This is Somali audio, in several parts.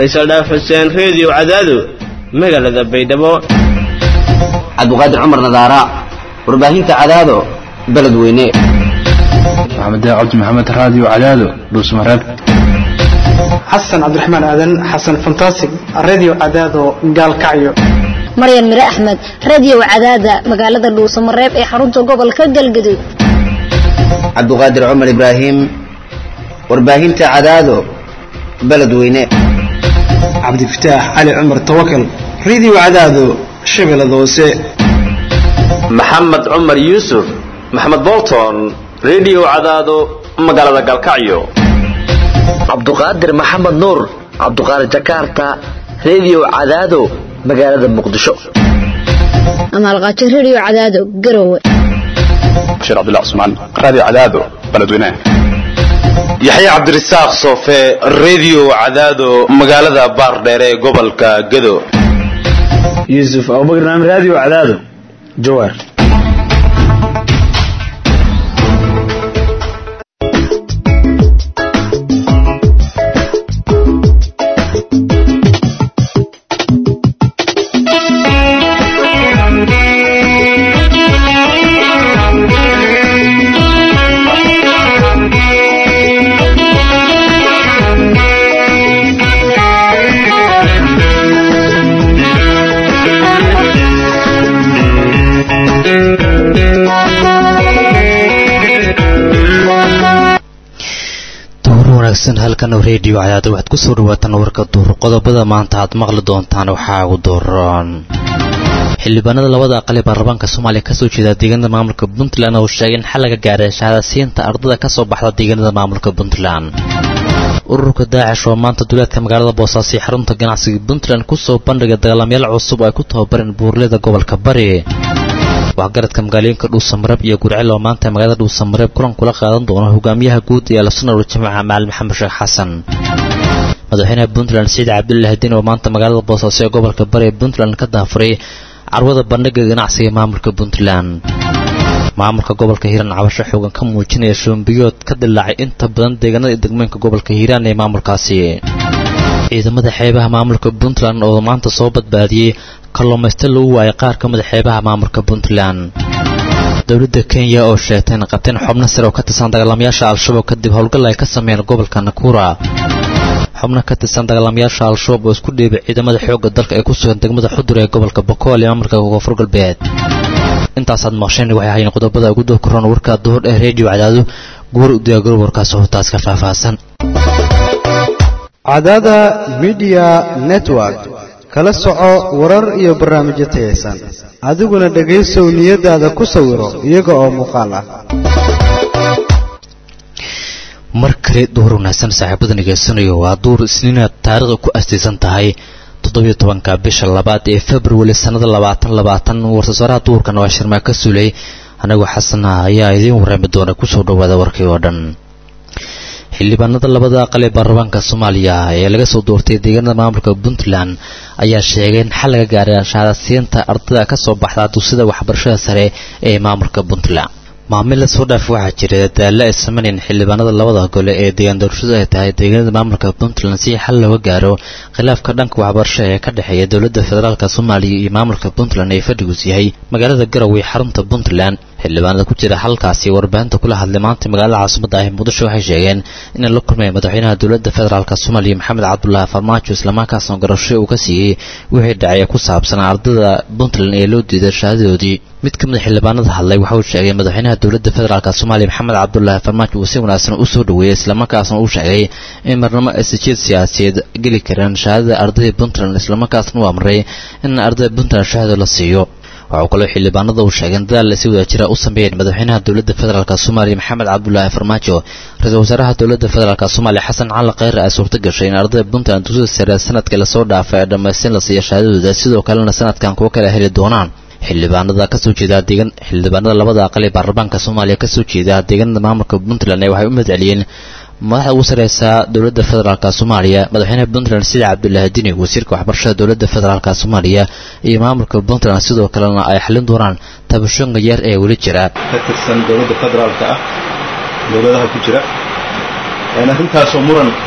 faysal dhaaf xuseen reediyo cadaado magaalada baydhabo cabdiqaadir cumar nadaara warbaahinta cadaado beledweyne maxamed cabdi maxamed raadiyo cadaado dhuusmareeb xasan cabdiraxmaan aadan xasan fantasig radio cadaado gaalkacyo maryan mire axmed radio cadaada magaalada dhuusamareeb ee xarunta gobolka galgaduud cabdiqaadir cumar ibraahim warbaahinta cadaado beledweyne cabdifataax cali cumar tawakal radio cadaado shabeellada hoose maxamed cumar yuusuf maxamed bolton radio cadaado magaalada galkacyo cabduqaadir maxamed nuur cabduqaadir jakarta radio cadaado magaalada muqdisho amaalqaajo radio cadaado garowe bashiir cabdullah cusmaan raadiyo cadaado beledweyne yaxye cabdirasaaq soofe radio cadaado magaalada baardheere ee gobolka gado yuusuf abubakar naam radio cadaado jawaar halkan redio cadaada waxaad ku soo dhawaataan warka duur qodobada maanta aad maqli doontaan waxaa ugu dooran xildhibaanada labada aqal ee baarlamaanka soomaaliya kasoo jeeda deegaanada maamulka puntland oo sheegay in xal laga gaaray shahaadasiinta ardada kasoo baxda deegaanada maamulka puntland ururka daacish oo maanta duleedka magaalada boosaaso ee xarunta ganacsiga puntland kusoo bandhigay dagaalamayaal cusub oo ay ku tababareen buurleyda gobolka bari waxgaradka magaalooyinka dhuusamareeb iyo gurcel oo maanta magaalada dhuusamareeb kulan kula qaadan doona hogaamiyaha guud ee alsunna waljamaaca macalin maxamed sheekh xasan madaxweynaha puntland saciid cabdullahi diin oo maanta magaalada boosaaso ee gobolka bari ee puntland ka daafuray carwada bandhiga ganacsiga ee maamulka puntland maamulka gobolka hiiraan cabasho xoogan ka muujinaya shoombiyood ka dilaacay inta badan deegaanada degmooyinka gobolka hiiraan ee maamulkaasi ciidamada xeebaha maamulka puntland oo maanta soo badbaadiyey kalluumaysta lagu waayay qaar ka mid xeebaha maamulka puntland dowladda kenya oo sheegtay in qabteen xubno sare oo ka tirsan dagaalamayaasha al-shabaab kadib howlgal ay ka sameeyeen gobolka nakura xubno ka tirsan dagaalamayaasha al-shabaab oo isku dhiibay ciidamada xoogga dalka ee ku sugan degmada xudur ee gobolka bokool ee maamulka koonfur galbeed intaasaad maqsheen waxay ahaayeen qodobada ugu doo koran warka duhur ee reediyo cadaado guur u diyaagaro warkaas hootaas ka faahfaahsan cadaada midiya network kala soco warar iyo barnaamijyo tayaysan adiguna dhegaysow niyadaada ku sawiro iyaga oo muuqaal ah mar kale duhur wanaagsan saaxiibada nagaysanayo waa duur isniina taariikhda ku astaysan tahay toddobiyo tobanka bisha labaad ee februari sannada labaatan labaatan warsasaaraha duhurkan waa shirmaa ka suulay anagoo xasana ayaa idiin warrami doona kusoo dhawaada warkii oo dhan xildhibaanada labada aqal ee baarlamaanka soomaaliya ee laga soo doortay deegaanada maamulka puntland ayaa sheegay in xal laga gaaray shahaadasiinta ardada ka soo baxda dugsida waxbarashada sare ee maamulka puntland maamil la soo dhaaf waxaa jira dadaalla ay sameynayeen xildhibaanada labada gole ee deegaan doorashadu ay tahay deegaanada maamulka puntland si xal looga gaaro khilaafka dhanka waxbarasho ee ka dhexeeya dowladda federaalk soomaaliya iyo maamulka puntland ee fadhigus yahay magaalada garowe xarunta puntland xildhibaanada ku jira halkaasi warbaahinta kula hadlay maanta magaalada caasimada ah muqdisho waxay sheegeen inay la kulmeen madaxweynaha dowladda federaalk soomaaliya maxamed cabdulaahi farmaajo islamarkaasna garasho uu ka siiyey wixii dhacay ku saabsan ardada puntland ee loo diiday shahaadadoodii mid ka mid xildhibaanada hadlay waxa uu sheegay madaxweynaha dowladda federaalk soomaaliya maxamed cabdulaahi farmaajo uu si wanaagsan u soo dhaweeyey islamarkaasna uu sheegay in marnamo aysajeed siyaasadeed geli kareen shahaadada ardadii puntland islamarkaasna uu amray in ardada puntland shahaado la siiyo waxau kaloo xildhibaanada uu sheegeen dadaal ay si wada jira u sameeyeen madaxweynaha dowladda federaalk soomaaliya maxamed cabdulaahi farmaajo ra-iisul wasaaraha dowladda federaalk soomaaliya xasan cali kheyre ay suurta gashay in ardada puntland dugsida sare sanadkii lasoo dhaafay ee dhammaystiran la siiya shahaadadooda sidoo kalena sanadkan kuwo kale heli doonaan xildhibaanada kasoo jeeda deegan xildhibaanada labada aqal ee baarlamaanka soomaaliya kasoo jeeda deegaanada maamulka puntland waxay u mahadceliyeen madaxda ugu sareysa dowladda federaalk soomaaliya madaxweynaha puntland sida cabdulaahi dini wasiirka waxbarashada dowladda federaalk soomaaliya iyo maamulka puntland sidoo kalena ay xalin doonaan tabashooyinka yar ee weli jira ka tirsan dowladda federaalka ah dowladaha ku jira arrintaasoo muran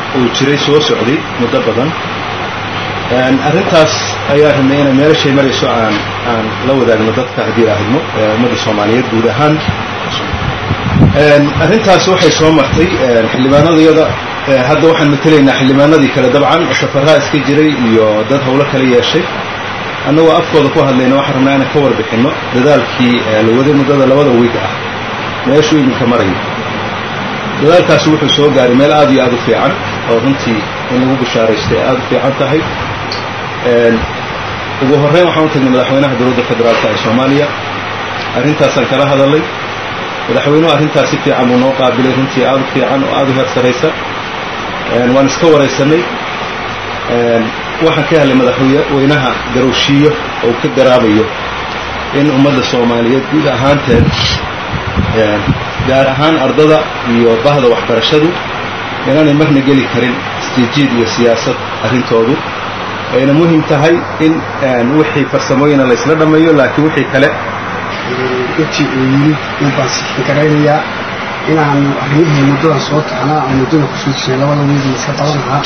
uu jiray soo socday muddo badan arrintaas ayaa rabnay inay meelashay marayso aan aan la wadaagno dadka haddii aahidno ummadda soomaaliyeed guud ahaan arrintaas waxay soo martay xildhibaanadayada hadda waxaan matelaynaa xildhibaanadii kale dabcan safaraa iska jiray iyo dad howlo kala yeeshay annagoo afkooda ku hadlayna waxaan rabnaa inaan ka warbixinno dadaalkii la waday muddada labada wiig ah meeshuu iminka marayo dadaalkaasi wuxuu soo gaaray meel aad iyo aad u fiican oo runtii in lagu bishaaraystay aad u fiican tahay ugu horreyn waxaan u tagnay madaxweynaha dowladda federaalka ee soomaaliya arrintaasaan kala hadalay madaxweynuhu arrintaas si fiican buu noo qaabilay runtii aad u fiican oo aad u heer saraysa waan iska waraysanay waxaan ka helay madaxweynaha garowshiiyo oo ka garaabayo in ummadda soomaaliyeed guud ahaanteed gaar ahaan ardada iyo bahda waxbarashadu inaanay marna geli karin isjiijiid iyo siyaasad arrintoodu ayna muhim tahay in wixii farsamooyina laysla dhammeeyo laakiin wixii kale intii uu yimid in baan sixin garaynayaa inaanu arrimihii muddadan soo taxnaa oo muddada kusoo jirnay labada wiigi iska qaban lahaa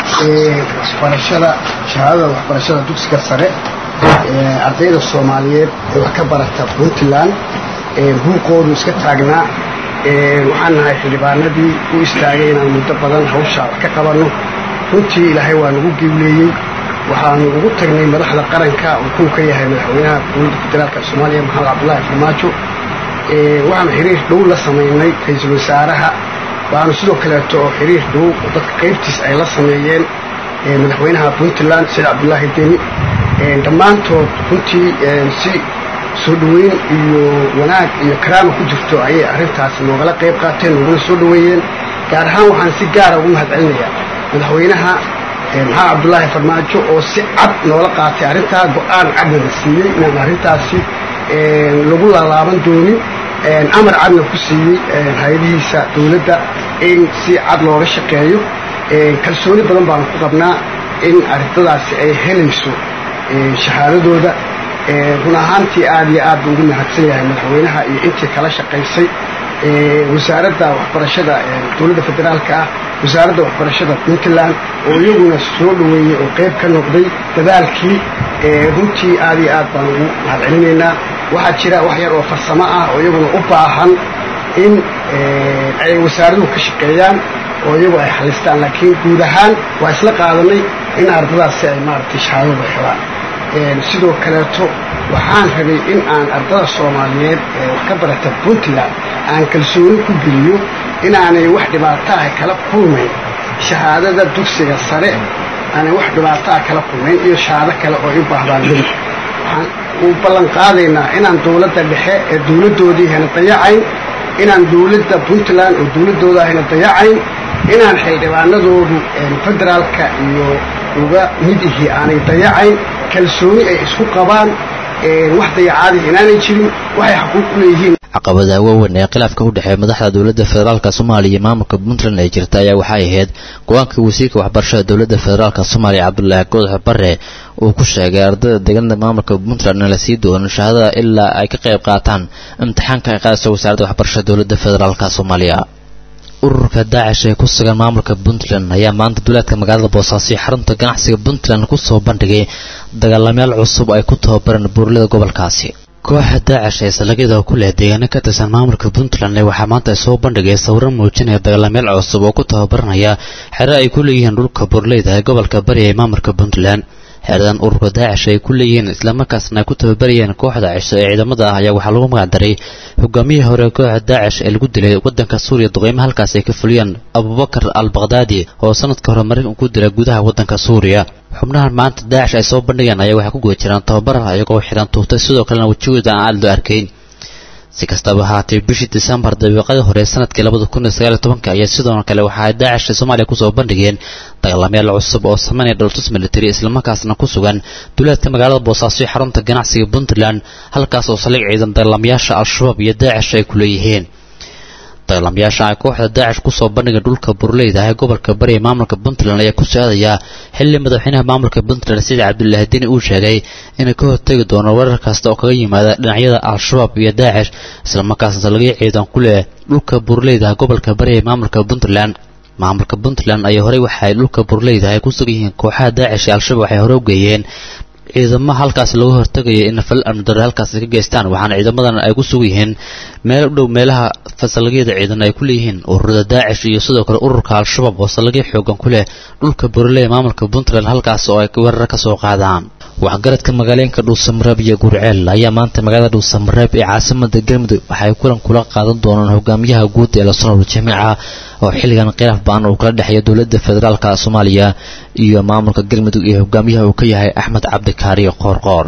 waxbarashada shahaadada waxbarashada dugsiga sare ardayda soomaaliyeed ee wax ka barata puntland buuqoodu iska taagnaa waxaan nahay xildhibaanadii u istaagay inaan muddo badan hawshaa wax ka qabanno runtii ilaahay waa nagu giwleeyey waxaanu ugu tagnay madaxda qaranka uu kuu ka yahay madaxweynaha dowladda federaalka soomaaliya maxamed cabdulaahi farmaajo waxaanu xiriir dhow la samaynay ra-iisul wasaaraha waxaanu sidoo kaleeto oo xiriir dhow dadka qaybtiis ay la sameeyeen madaxweynaha puntland said cabdulaahi deni dhammaantood runtii si soo dhoweyn iyo wanaag iyo karaama ku jirto ayay arrintaasi noogala qayb qaateen nooguna soo dhoweeyeen gaar ahaan waxaan si gaara ugu mahad celinayaa madaxweynaha maxamed cabdulaahi farmaajo oo si cad noola qaatay arrintaa go-aan cadnada siiyey inaan arrintaasi lagu laalaaban doonin amar cadna ku siiyey hay-adihiisa dowladda in si cad looga shaqeeyo kalsooni badan baanu ku qabnaa in arintadaasi ay helayso shahaadadooda run ahaantii aad iyo aad buu ugu mahadsan yahay madaxweynaha iyo intii kala shaqaysay wasaaradda waxbarashada dowladda federaalka ah wasaaradda waxbarashada puntland oo iyaguna soo dhoweeyey oo qayb ka noqday dadaalkii runtii aad iyo aad baan ugu mahad celinaynaa waxaa jira wax yar oo farsamo ah oo iyaguna u baahan in ay wasaaraduhu ka shaqeeyaan oo iyagu ay xalistaan laakiin guud ahaan waa isla qaadanay in ardadaasi ay maaragtay shahaadada helaan sidoo kaleeto waxaan rabay in aan ardada soomaaliyeed ee wax ka barata puntland aan kalsooni ku geliyo inaanay wax dhibaataah kala kulmayn shahaadada dugsiga sare aanay wax dhibaataah kala kulmayn iyo shahaado kale oo i baahdaan mid waxaan u ballan qaadaynaa inaan dowladda dhexe ee dowladdoodii hana dayacayn inaan dowladda puntland oo dowladdooda ahayna dayacayn inaan xildhibaanadoodu federaalka iyo uga mid ihii aanay dayacayn kalsooni ay isku qabaan wax dayacaadii inaanay jirin waxay xaquuq u leeyihiin caqabada waaweyn ee khilaafka u dhexeeya madaxda dowladda federaalka soomaaliya iyo maamulka puntland ee jirta ayaa waxay ahayd go-aanka wasiirka waxbarashada dowladda federaalka soomaaliya cabdulaahi goodax bare uu ku sheegay ardayda deegaanada maamulka puntland in la sii doono shahaadada ilaa ay ka qayb qaataan imtixaanka ay qaadayso wasaaradda waxbarashada dowladda federaalka soomaaliya ururka daacish ee ku sugan maamulka puntland ayaa maanta duleedka magaalada boosaaso iyo xarunta ganacsiga puntland kusoo bandhigay dagaalamayaal cusub ay ku tababareen buurlada gobolkaasi kooxa daacish ee salagyada ku leh deegaano ka tirsan maamulka puntland waxaa maanta ay soo bandhigay sawiro muujinaya dagaalamayaal cusub oo ku tababaranaya xero ay ku leeyihiin dhulka buurleyda ee gobolka bari ee maamulka puntland xeradan ururka daacish ay ku leeyihiin islamarkaasna ay ku tababarayeen kooxda cisho ee ciidamada ah ayaa waxaa lagu magacdaray hogaamiyihii hore kooxda daacish ee lagu dilay wadanka suuriya duqeymo halkaas ay ka fuliyeen abubakar al bakhdadi oo sanadka hore maraykan ku dilay gudaha wadanka suuriya xubnahan maanta daacish ay soo bandhigeen ayaa waxay ku guda jiraan tababar iyagoo xiran tuugtay sidoo kalena wejigooda aan aad loo arkayn si kastaba ahaatee bishii disembar dabiiqadii hore sanadkii labada kun iyo sagaal iyo tobanka ayaa sidoo kale waxa ay daacish soomaaliya kusoo bandhigeen dagaalamayaal cusub oo sameynaya dholtus military islamarkaasna ku sugan duleedka magaalada boosaaso iyo xarunta ganacsiga puntland halkaas oo saldhig ciidan dagaalamayaasha al-shabaab iyo daacish ay ku leeyihiin dagaalamayaasha ay kooxda daacish kusoo bandhigay dhulka burleyda ee gobolka bari ee maamulka puntland ayaa ku socdaya xilli madaxweynaha maamulka puntland sidi cabdulaahi dini uu sheegay inay ka hortegi doono weerar kasta oo kaga yimaada dhinacyada al-shabaab iyo daacish islamarkaasna salagyo ciidan ku leh dhulka burleyda gobolka bari ee maamulka puntland maamulka puntland ayaa horey waxa ay dhulka burleyda ay ku sugan yihiin kooxaha daacish ee al-shabaab waxay hore u geeyeen ciidamo halkaas lagu hortagaya in fal amdare halkaas ka geystaan waxaana ciidamadan ay ku sugan yihiin meel u dhow meelaha fasalgyada ciidan ay ku leeyihiin ururada daacish iyo sidoo kale ururka al-shabaab oo salagyo xoogan ku leh dhulka burley ee maamulka puntland halkaas oo ay weerar ka soo qaadaan waxgaradka magaalooyinka dhuusamareeb iyo gurceel ayaa maanta magaalada dhuusamareeb ee caasimada galmudug waxay kulan kula qaadan doonaan hogaamiyaha guud ee lasonor jamiica oo xilligan khilaaf baan uu kala dhexeeya dowladda federaalka soomaaliya iyo maamulka galmudug iyo hogaamiyaha uu ka yahay axmed cabdikaari qoorqoor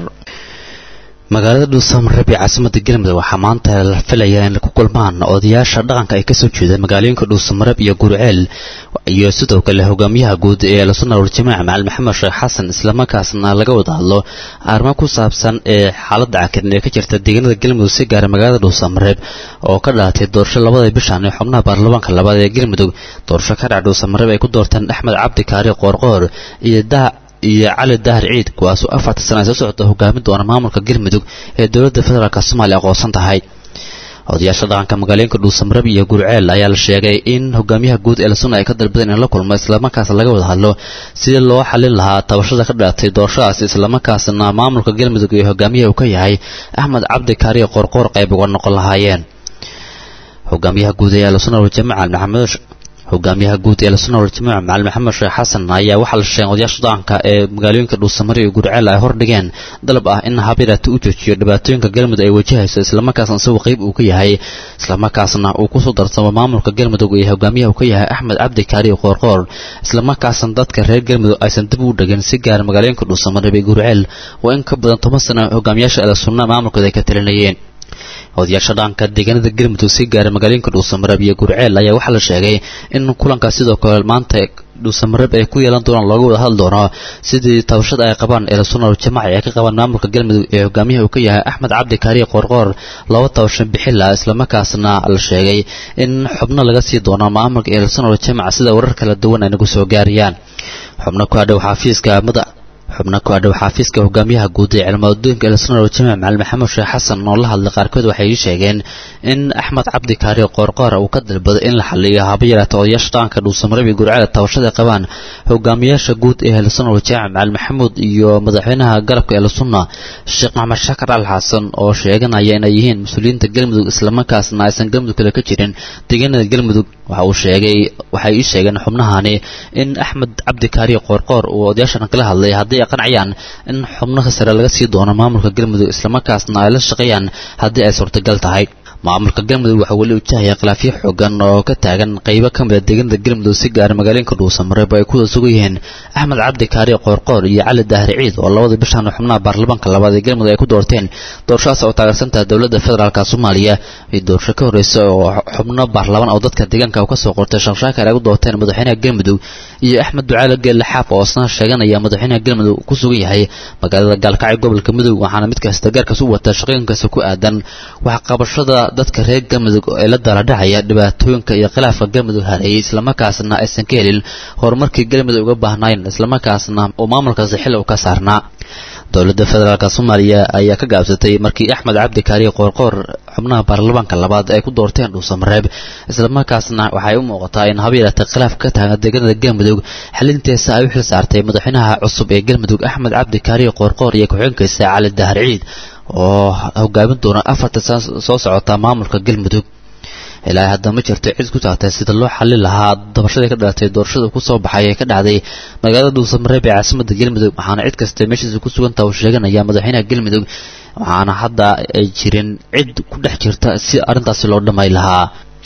magaalada dhuusamareeb ee caasimada galmudug waxaa maanta la filayaa in ku kulmaan odayaasha dhaqanka ay kasoo jeeda magaalooyinka dhuusamareeb iyo gurceel iyo sidoo kale hogaamiyaha guud ee lasonor jamiic macali maxamed sheekh xasan islamarkaasna laga wada hadlo arrimo ku saabsan ee xaaladda cakirin ee ka jirta deegaanada galmudug si gaara magaalada dhuusamareeb oo ka dhalatay doorasho labada bishan ee xubnaha baarlamaanka labaad ee galmudug doorasho ka dhac dhuusamareeb ay ku doorteen axmed cabdi kaari qoorqoor iyo daa iyo cali dahar ciid kuwaasoo afarta sana ay soo socota hogaamin doona maamulka galmudug ee dowladda federaalk soomaaliya aqoonsan tahay odayaasha dhaqanka magaalooyinka dhuusamareeb iyo gurceel ayaa la sheegay in hogaamiyaha guud ee lasuna ay ka dalbadeen in la kulmo islamarkaas laga wada hadlo sidii loo xalin lahaa tabashada ka dhalatay doorashadaas islamarkaasna maamulka galmudug iyo hogaamiyaha uu ka yahay axmed cabdi kaariye qoorqoor qayb uga noqon lahaayeen hogaamiyaha guud ee lasuna jamacal maxamed hogaamiyaha guud ee lasuna jamac macali maxamed sheekh xasan ayaa waxaa la sheegay odayaasha dhaqanka ee magaalooyinka dhuusamare iyo gurceel ay hordhigeen dalab ah in habiraati u joojiyo dhibaatooyinka galmudug ay wajahayso islamarkaasna isagoo qayb uu ka yahay islamarkaasna uu kusoo darsamo maamulka galmudug iyo hogaamiyaha uu ka yahay axmed cabdi kaari qoorqoor islamarkaasna dadka reer galmudug aysan dib u dhegin si gaara magaalooyinka dhuusamare iyo gurceel oo in ka badan toban sano hogaamiyaasha ala sunna maamulkooda ay ka talinayeen odayaasha dhaqanka deegaanada galmudug si gaara magaalooyinka dhuusamareeb iyo gurceel ayaa waxaa la sheegay in kulankaas sidoo kale maanta dhuusamareeb ay ku yeelan doonaan looga wada hadli doono sidii tabashada ay qabaan ee lasunar jamaci ay ka qabaan maamulka galmudug ee hogaamiyaha uu ka yahay axmed cabdi kaariye qoorqoor laba tabasho bixila islamarkaasna la sheegay in xubno laga sii doono maamulka ee lasunar jamac sida warar kala duwan ay nagu soo gaarayaan xubno ku hadhow xafiiska madax xubno ku adhow xaafiiska hogaamiyaha guud ee cilmaadooyinka elsonor jamac macali maxamed sheekh xasan oo la hadlay qaarkood waxay sheegeen in axmed cabdi kaari qoorqoor uu ka dalbaday in la xaliyo haba yaraata odayaasha dhaqanka dhuusamareeb iyo gurcada tabashada qabaan hogaamiyaasha guud ee elsonor jamac macali maxamuud iyo madaxweynaha garabka elsunna sheekh maxamed shakar al xasan oo sheeganaya inay yihiin mas-uuliyiinta galmudug islamarkaasna aysan galmudug kale ka jirin deegaanada galmudug waxa uu sheegay waxay ii sheegeen xubnahani in axmed cabdi kaari qoorqoor uu odayaashan kala hadlay haddii ay qancayaan in xubnaha sare laga sii doono maamulka galmudug islamarkaasna ay la shaqeeyaan haddii ay suurtagal tahay maamulka galmudug waxaa weli wajahaya khilaafyo xoogan oo ka taagan qaybo ka mid a deegaanada galmudug si gaara magaalooyinka dhuusamareeb ay ku wada sugan yihiin axmed cabdi kaari qoorqoor iyo cali dahri ciid oo labada bishan xubnaha baarlamaanka labaad ee galmudug ay ku doorteen doorashadaas oo taageersantaha dowladda federaalka soomaaliya iyo doorasho ka horreysa oo xubno baarlamaan oo dadka deegaanka ka soo qortay shakshaakar ay ku doorteen madaxweynaha galmudug iyo axmed ducaale geelle xaaf oo isna sheeganaya madaxweynaha galmudug ku sugan yahay magaalada gaalkacyo gobolka mudug waxaana mid kasta gaarkaas u wata shaqooyinkaasi ku aadan waxqabashada dadka reer galmudug ee la daaladhacaya dhibaatooyinka iyo khilaafka galmudug hareeyay islamarkaasna aysan ka helin horumarkii galmudug uga baahnayn islamarkaasna uu maamulkaasi xil u ka saarnaa dowladda federaalk soomaaliya ayaa ka gaabsatay markii axmed cabdi kaariye qoorqoor xubnaha baarlamaanka labaad ay ku doorteen dhuusamareeb islamarkaasna waxay u muuqataa in haba yaraatay khilaaf ka taagan deegaanada galmudug xalinteesa ay u xil saartay madaxweynaha cusub ee galmudug axmed cabdi kaariye qoorqoor iyo ku-xigeenkiisa cali dahar ciid oo hogaamin doona afarta sana soo socota maamulka galmudug ilaa hadda ma jirto cid ku taagtay sida loo xalin lahaa dabashadii ka dhalatay doorashada ku soo baxay ee ka dhacday magaalada dhuusamareeb ee caasimada galmudug waxaana cid kasta meeshiisa ku sugantaha uu sheeganaya madaxweynaha galmudug waxaana hadda ay jirin cid ku dhex jirta si arrintaasi loo dhamay lahaa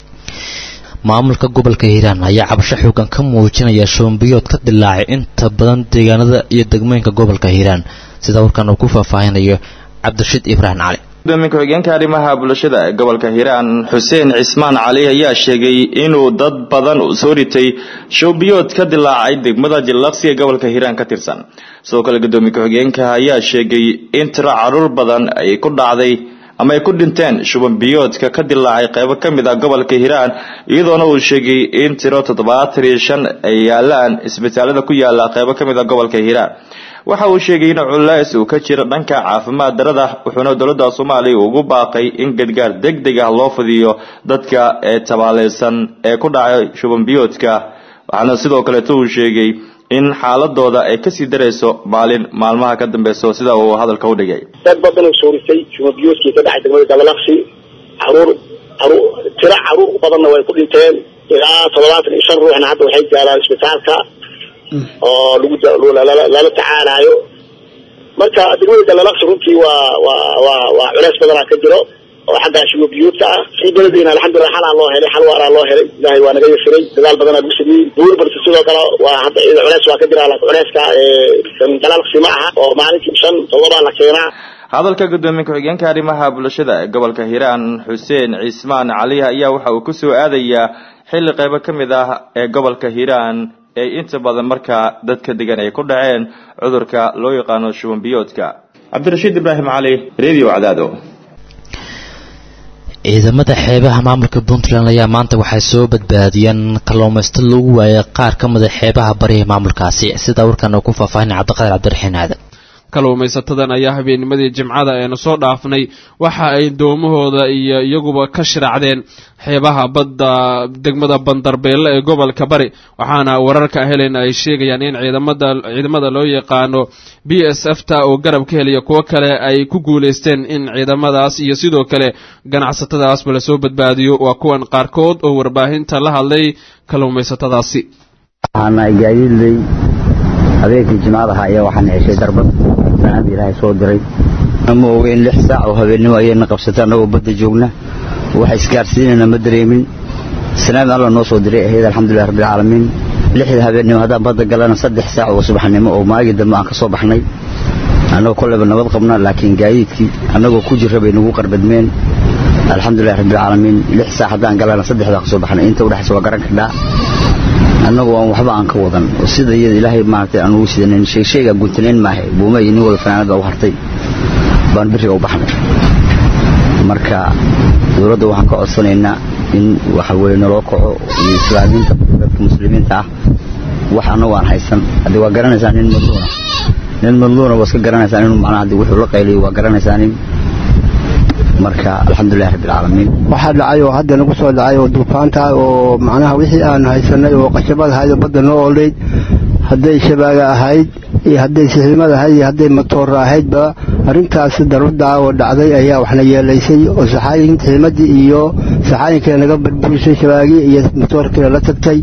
maamulka gobolka hiiraan ayaa cabasho xoogan ka muujinaya shoombiyood ka dilaacay inta badan deegaanada iyo degmooyinka gobolka hiiraan sida warkan uu ku faahfaahinayo cabdirashiid ibraahim cali gudoomiye ku-xigeenka arrimaha bulshada ee gobolka hiiraan xuseen cismaan cali ayaa sheegay inuu dad badan soo ritay showbiyood ka dilaacay degmada jillaqsi ee gobolka hiiraan ka tirsan sidoo kale gudoomiye ku-xigeenka ayaa sheegay in tiro caruur badan ay ku dhacday ama ay ku dhinteen shubanbiyoodka ka dilaacay qaybo ka mid ah gobolka hiiraan iyadoona uu sheegay in tiro toddobaatan iyo shan ay yaalaan isbitaalada ku yaala qaybo ka mid ah gobolka hiiraan waxa uu sheegay in culays uu ka jiro dhanka caafimaad darada wuxuuna dowladda soomaaliya ugu baaqay in gargaar deg deg ah loo fidiyo dadka ee tabaaleysan ee ku dhacay shubanbiyoodka waxaana sidoo kaleeto uu sheegay in xaaladooda ay kasii darayso maalin maalmaha ka dambeyso sida uu hadalka u dhigay dad badan oo soorisay shumabiyuuskii ka dhacay degmada gabalaqsi caruur caruur tiro caruur badanna way ku dhinteen ilaa toddobaatan iyo shan ruuxna hadda waxay gaaraan isbitaalka oo lagu lala tacaalayo marka degmada galalaqsi runtii waa waa waa waa culeys badanaa ka jiro oo xagga shumabiyuudka ah kii belediina alxamdulillah xalaa loo helay xal waaraa loo helay ilaahay waa naga yasiray dadaal badanaa lagu sameeyey buur balse sidoo kale waa hadda iyada culeys waa ka jira laakiin culeyska galalaqsi ma aha oo maalinkii shan toddobaa la keenaa hadalka gudoomiye ku-xigeenka arrimaha bulshada ee gobolka hiiraan xuseen cismaan cali ayaa waxa uu kusoo aadayaa xilli qaybo ka mid ah ee gobolka hiiraan ee inta badan markaa dadka degan ay ku dhaceen cudurka loo yaqaano shuban biyoodka cabdirashiid ibraahim cali radio cadaado ciidamada xeebaha maamulka puntland ayaa maanta waxay soo badbaadiyeen kalluumaysto lagu waayay qaar ka mida xeebaha bariha maamulkaasi sida warkan uu ku faahfaahinay cabdiqaadir cabdiraxiin aadan kalluumaysatadan ayaa habeennimadii jimcada eenu soo dhaafnay waxa ay doomahooda iyo iyaguba ka shiraacdeen xeebaha badda degmada bandarbeelle ee gobolka bari waxaana wararka helayna ay sheegayaan in ciidamada ciidamada loo yaqaano b s f ta oo garab ka helaya kuwo kale ay ku guulaysteen in ciidamadaas iyo sidoo kale ganacsatadaasba lasoo badbaadiyo waa kuwan qaarkood oo warbaahinta la hadlay kalluumaysatadaasi habeenkii jimcadaha ayaa waxaan heshay darbad sanada ilaahay soo diray ma ogeyn lix saac oo habeennimo ayayna qabsatay annagoo badda joogna waxa isgaarsiinayna ma dareemin sanaad alla noo soo diray ahayd alxamdulilah rabbilcaalamiin lixda habeennimo haddaan badda galana saddex saac oo subaxnimo oo maagii dambe aan ka soo baxnay annagoo kolleyba nabad qabna laakiin gaadiidkii annagoo ku jirra bay nagu qarbadmeen alxamdulilah rabbilcaalamiin lix saac haddaan galana saddexdaa ka soo baxnay inta udhexaysa waa garan kardhaa annagu aan waxba aan ka wadan oo sida iyada ilaahay maaragtay aan ugu sidanin sheegsheega guntanayn maahe buuma iyo nin wada fanaanad baa u hartay baan biriga u baxnay marka dowladda waxaan ka codsanaynaa in waxa weye naloo kaco iyo islaamiinta dadka muslimiinta ah wax annagu aan haysan haddii waa garanaysaa nin madluuna nin madluuna waa iska garanaysaa inuu macnaha haddii wuxuu la qayliyo waa garanaysaa nin marka alxamdulilah rabbilcaalamiin waxaa dhacay oo hadda nagu soo dhacay oo duufaanta oo macnaha wixii aan haysanay oo qashabad ahayd oo badda noo oleyd hadday shabaaga ahayd iyo hadday siximad ahayd iyo hadday matoora ahaydba arrintaas darudda oo dhacday ayaa waxna yeelaysay oo saxaayin ximadii iyo saxaayinkii naga barburisay shabaagii iyo matoorkii la tagtay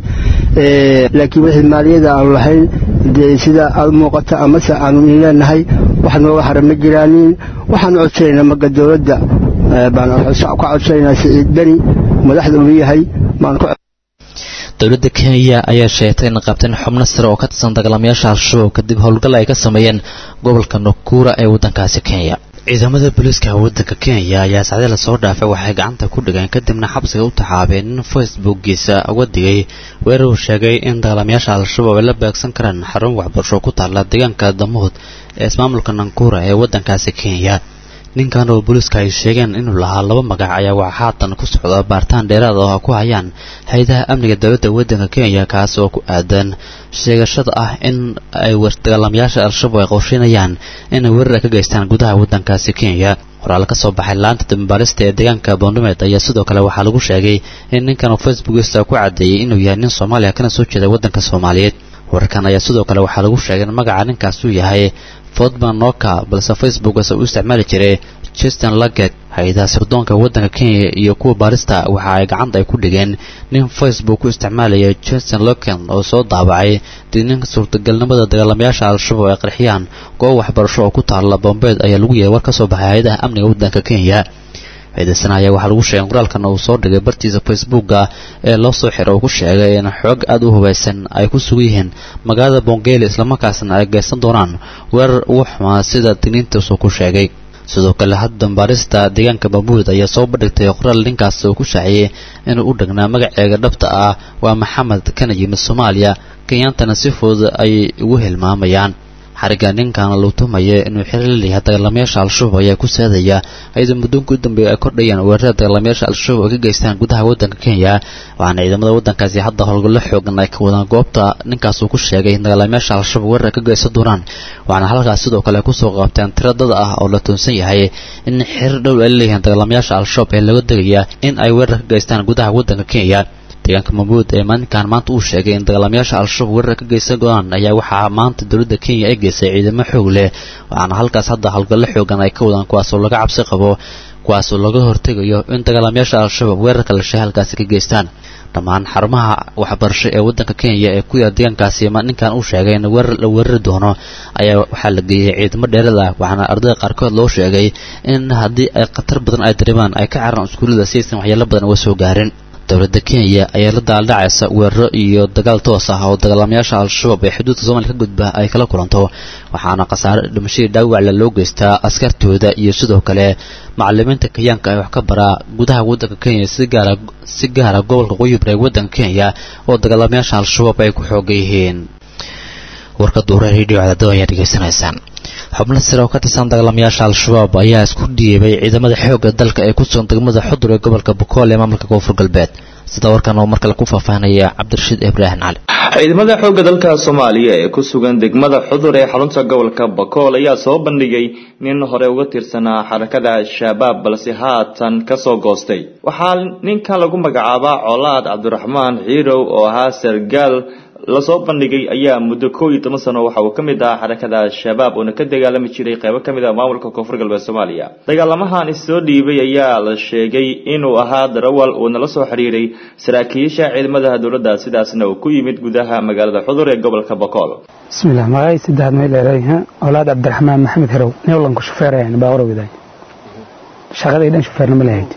laakiin wixii maaliyada aanu lahayn dee sida aad muuqata amase aanu leenahay wax nooga hara ma jiraanin waxaanu codsanaynaa maga dowladda baan ka codsanaynaa siciid beni madaxda uu yahay baan ku dowladda kenya ayaa sheegtay in qabteen xubno sare oo ka tirsan dagaalamayaasha al-shabaab kadib howlgal ay ka sameeyeen gobolka nakura ee waddankaasi kenya ciidamada booliiska waddanka kenya ayaa sacdii lasoo dhaafay waxay gacanta ku dhigeen kadibna xabsiga u taxaabeen in facebookgiisa uga digay weerar uu sheegay in dagaalamayaasha al-shabaab ay la beegsan karaan xarun waxbarasho ku taalla deegaanka damuud ee ismaamulka nankura ee waddankaasi kenya ninkan oo booliiska ay sheegeen inuu lahaa laba magac ayaa waxaa haatan ku socda baaritaan dheeraad oo ku hayaan hay-adaha amniga dowladda waddanka kenya kaas oo ku aadan sheegashada ah in ay dagaalamayaasha al-shabaab ay qorsheynayaan inay weerar ka geystaan gudaha waddankaasi kenya qoraal ka soo baxay laanta dambaarista ee deegaanka boondumeed ayaa sidoo kale waxaa lagu sheegay in ninkan oo facebookista ku caddeeyey inuu yahay nin soomaaliya kana soo jeeda waddanka soomaaliyeed wararkan ayaa sidoo kale waxaa lagu sheegay in magaca ninkaas uu yahay fodman noka balse facebookase uu isticmaali jiray justin laget hay-adaha sirdoonka waddanka kenya iyo kuwa baarista waxa ay gacanta ay ku dhigeen nin facebook ku isticmaalaya justin loken oo soo daabacay dininka suurtagalnimada dagaalamayaasha al-shabaab ay qarxiyaan goob waxbarasho oo ku taalla bombeed ayaa lagu yahay war ka soo baxay hay-adaha amniga waddanka kenya ciidasana ayaa waxaa lagu sheegay qoraalkan uu soo dhigay bartiisa facebooka ee loo soo xiro uu ku sheegay in xoog aad u hubaysan ay ku sugan yihiin magaalada bongeli islamarkaasna ay geysan doonaan weerar ugu xumaa sida digniintiisu ku sheegay sidoo kale hadda dambaarista deegaanka baabuud ayaa soo bandhigtay qoraal ninkaas oo ku shaaciyey inuu u dhagnaa magaceega dhabta ah waa maxamed kana yimid soomaaliya kenyaantana si fudud ay ugu hilmaamayaan xarigga ninkan lagu tumaya inuu xiriir la leeyahay dagaalamayaasha al-shabaab ayaa ku saadaya iyadoo muddoonka u dambeeya ay kordhayaan weerarada dagaalamayaasha al-shabaab ay ka geystaan gudaha waddanka kenya waxaana ciidamada waddankaasi hadda howlgallo xoogan ay ka wadaan goobta ninkaas uu ku sheegay in dagaalamayaasha al-shabaab weerar ka geysan doonaan waxaana halkaas sidoo kale kusoo qaabteen tiro dad ah oo la toonsan yahay in xiriir dhow ay leeyihiin dagaalamayaasha al-shabaab ee laga degaya in ay weerar ka geystaan gudaha waddanka kenya deegaanka mamuud ee maalinkan maanta uu sheegay in dagaalamayaasha al-shabaab weerar ka geysan go-aan ayaa waxaa maanta dowladda kenya ay geysay ciidamo xoog leh waxaana halkaas hadda howlgallo xoogan ay ka wadaan kuwaasoo laga cabsi qabo kuwaasoo laga hortegayo in dagaalamayaasha al-shabaab weerarka la sheegay halkaasi ka geystaan dhammaan xarumaha waxbarasho ee waddanka kenya ee ku yaal deegaankaasi ninkan uu sheegay in weerar la weerari doono ayaa waxaa la geeyey ciidamo dheerad ah waxaana ardayda qaarkood loo sheegay in haddii ay khatar badan ay dareemaan ay ka cararaan iskuullada si aysan waxyeelo badan uga soo gaarin dowladda kenya ayaa la daaldhacaysa weeraro iyo dagaal toos ah oo dagaalamayaasha al-shabaab ee xuduudka soomaaliya ka gudba ay kala kulanto waxaana khasaare dhimashadii dhaawacla loo geystaa askartooda iyo sidoo kale macalimiinta kenyaanka ay wax ka baraa gudaha waddanka kenya si gaara si gaara gobolka qoyibra ee waddanka kenya oo dagaalamayaasha al-shabaab ay ku xooga yihiin warka duura radio cadaado ayaa dhegeysanaysaan xubno sare oo ka tirsan dagaalamayaasha al-shabaab ayaa isku dhiibay ciidamada xoogga dalka ee ku sugan degmada xudur ee gobolka bokool ee maamulka koonfur galbeed sida warkan oo markale ku faahfaahinaya cabdirashiid ibraahim cali ciidamada xoogga dalka soomaaliya ee ku sugan degmada xudur ee xarunta gobolka bakool ayaa soo bandhigay nin hore uga tirsanaa xarakada shabaab balse haatan kasoo goostay waxaa ninkan lagu magacaabaa colaad cabdiraxmaan xiirow oo ahaa sargaal lasoo bandhigay ayaa muddo koo iyo toban sano waxa uu ka mid ahaa xarakada al-shabaab uona ka dagaalami jiray qaybo ka mid ah maamulka koonfur galbeed soomaaliya dagaalamahan issoo dhiibay ayaa la sheegay inuu ahaa darawal uuna la soo xiriiray saraakiisha ciidamada dowladda sidaasna uu ku yimid gudaha magaalada xudur ee gobolka bokool bismillah magacay saddexaad may leedahay colaad cabdiraxmaan maxamed herow newlanku shufeerayan baawara wadaay shaqaday dhan shufeerna ma lahayd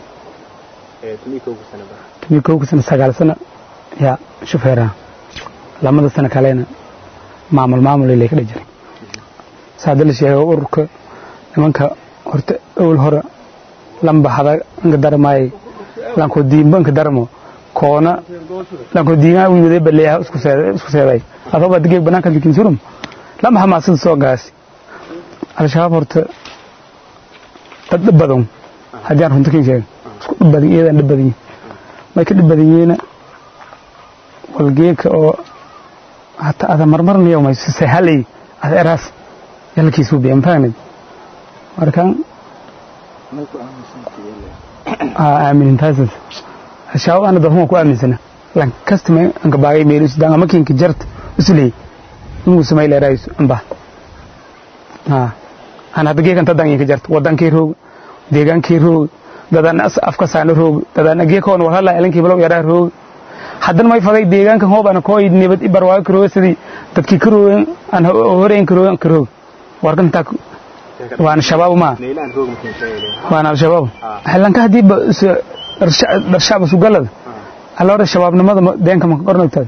tumi kowka sano sagaal sano yaa shufeeraha lamada sano kalena maamul maamul ilay ka dhajir saada la sheegay ururka nimanka horta awal hore lamba hada nka darmay lanko diimba nka darmo koona lanko diinga u yimid baleeyaha isku seeday isku seeday adoo digay banaanka dikin surum lama hamaasad soo gaasi al-shabaab horta dad dhib badan haddii aan runta kin sheegay isku dhib badan iyadaan dhib badan may ka dhib badan yihiina walgeeka oo hata ada marmarnayo may sahalay ada eraas yalkiisu biyan faanid marka aaminin taasas ashaab ana dadhuma ku aaminsana lan kastama anka baagay meel isdaan ama kinka jart usley ingu samay leerays amba ha ana hadda geekan tadan inka jart wadankii roog deegaankii roog dadan afka saana roog dadan geekoon wala elankii balow yaraa roog haddana may faday deegaankan hoob ana kooy nibad i barwaago karooga sidii dadkii karoogan aan horeyn karoogan karoog warkan taa waana shabaab ma waana al-shabaab xillanka haddii darshacba sugalada alloora shabaabnimada deenka maka qornagtaada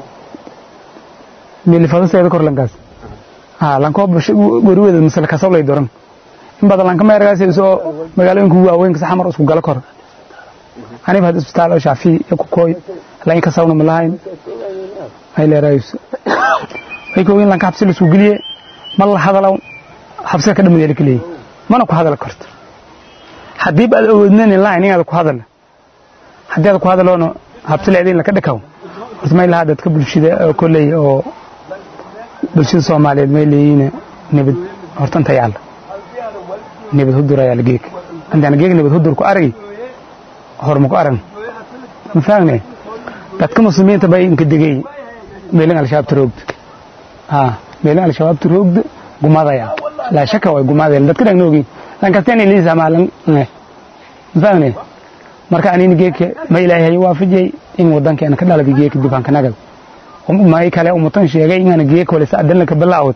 milifadaseeda kor lankaas ha lankoo goriweeda masala kasablay doran in badan lanka meergaas isoo magaalooyinka waaweynka saxamar isku gala kor aniba had isbitaal oo shaafici iyo kukooy lain kasawna ma lahayn ay leerayso ay koogin lanka xabsi la isku geliye ma la hadalaw xabsiga ka dhammadeela ka leeyahy mana ku hadal karto haddii ba aad awoodnan lahayn inaad ku hadal haddii aad ku hadaloona habsi leedin laka dhikaw horta may lahaa dadka bulshada kolley oo bulshada soomaaliyeed may leeyihiin nabad horta inta yaalla nabad hudur ayaa la geeg intaan geeg nabad hudur ku aragi horma ku arag ma fahmne dadka muslimiinta bay inka degay meelin al-shabaab taroogda ha meelin al-shabaab taroogda gumadaya laa shaka way gumadeen dadka dhagna ogeyn lankasteen liisa maalan ma fahmne marka anina geeka ma ilaahay waafajiyay in wadankeena ka dhalada geeka dibaan ka nagad may kale umatan sheegay inaan geeka wala saadan ka bilaawd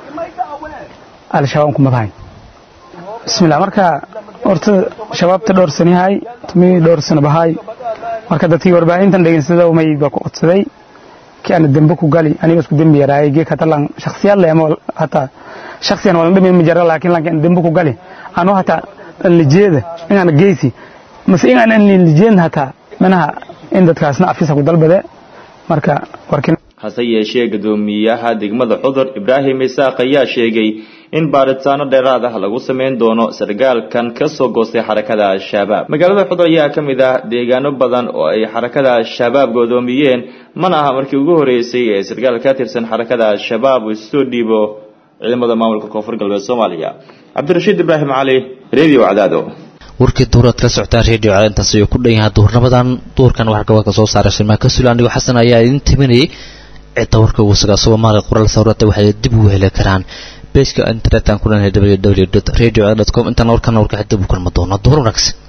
al-shabaab kuma tahay bismillah marka horta shabaabta dhowr sano yahay tumi dhowr sano bahay marka dadkii warbaahintan dhegeysada may ba ku codsaday ki ana dembe ku gali aniga isku dembi yaraay geeka talan shakhsiyad leh ama hata shakhsiyan wala dhamin majara laakiin laakiin dembe ku gali anu hata lijeeda inaan geysi mase inaan lijeedna hata manaha in dadkaasna afisa ku dalbade marka warkin hase yeeshee guddoomiyaha degmada xudur ibraahim isaaq ayaa sheegay in baaritaano dheeraad ah lagu sameyn doono sargaalkan ka soo goostay xarakada al-shabaab magaalada xudur ayaa ka mid ah deegaano badan oo ay xarakada al-shabaab goodoomiyeen mana aha markii ugu horeysay ee sargaal ka tirsan xarakada al-shabaab uu soo dhiibo ciidamada maamulka koonfur galbeed soomaaliya cabdirashiid ibraahim cali radio cadaado warkii duuraad kala socotaan radio cadaado intaas ayuu ku dhan yahay duurnimadan duurkan waxaa gabalka soo saaray shilmaa ka sula anigoo xasan ayaa idin timinayay cidda warka ugu sugaa soomaaliya qoraal sawirada waxay dib ugu heli karaan bejka internetan ku dhanhay www radio com intaan warkana warka dib u kulma doono duur wanaagsan